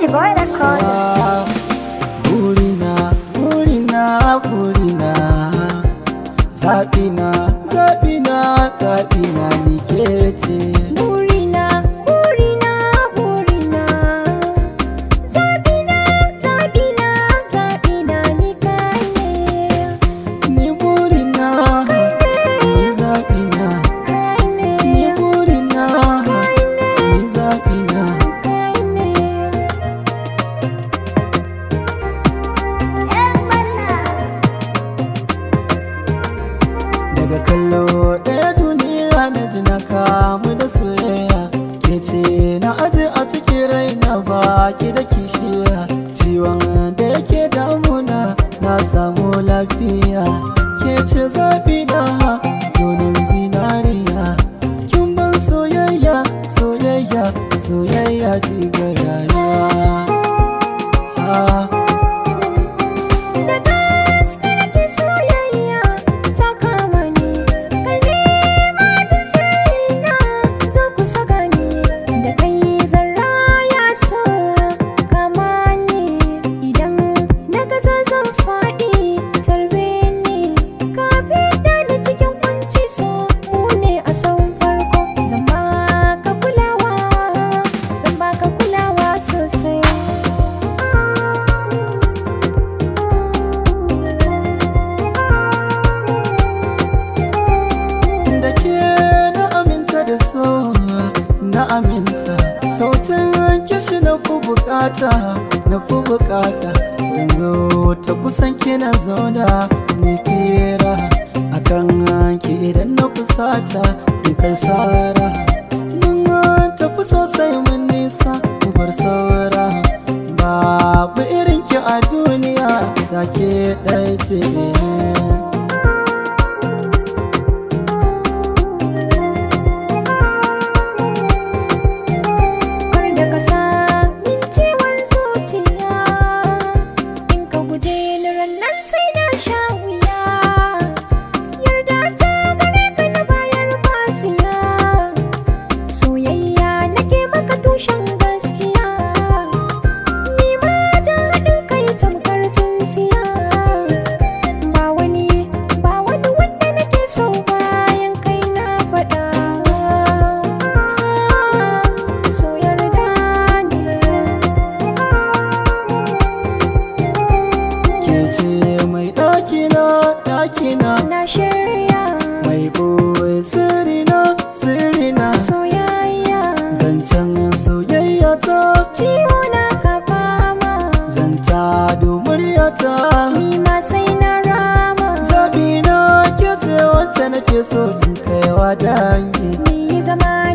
Pretty boy record. Burina, burina, burina Zaɓina, zaɓina, zaɓina ni ke ce Burina, burina, burina. Zabina, zabina, zabina ni kai ne. Ni burina, ni zaɓina Kai ne, Ni burina, kai ne, ni zaɓina kai ne. Daga kallo ɗaya duniya na ji na kamu da soyayya Ke ce na aje a cikin raina baki da kishiya Ciwon da yake damuna na samu lafiya Ke ce zaɓi na zonin zinariya Kin ban soyayya, soyayya, soyayya jigar rayuwa Ah. Da gaske nake soyayya ta kama ni. Kai ne majin sirrina, zo kusa gani. Da kai zan raya so kama ni. Idan na gaza zan faɗi tarbe ni. Ka fidda ni cikin kunci so mu ne a sauran farko. Zan baka kulawa, zan baka kulawa sosai. da ke na aminta da so na aminta sautin kishi na fi bukata na fi bukata zan zo ta kusan kina zauna mai fira akan ki idan na fusata in kai sara mun tafi sosai mun nisa mu bar saura babu irin ki a duniya take ɗaya ce Kar da ka sa min ciwon zuciya In ka guje ni rannan sai na sha wuya Yarda ta gare ka na bayar basiya Soyayya nake maka tushen gaskiya Ni ma jan haɗin kai tamkar tsintsiya Ba wani, ba wani wanda nake so bayan kai na faɗa So yarda ne ke ce mai ɗakina ɗakina Na shirya mai ɓoye sirina sirina soyayya zancen soyayya ta Ciwo na ka fama zanta muryata Ni ma sai na rama zaɓina ke ce wacce nake so in kaiwa dangi Ni zama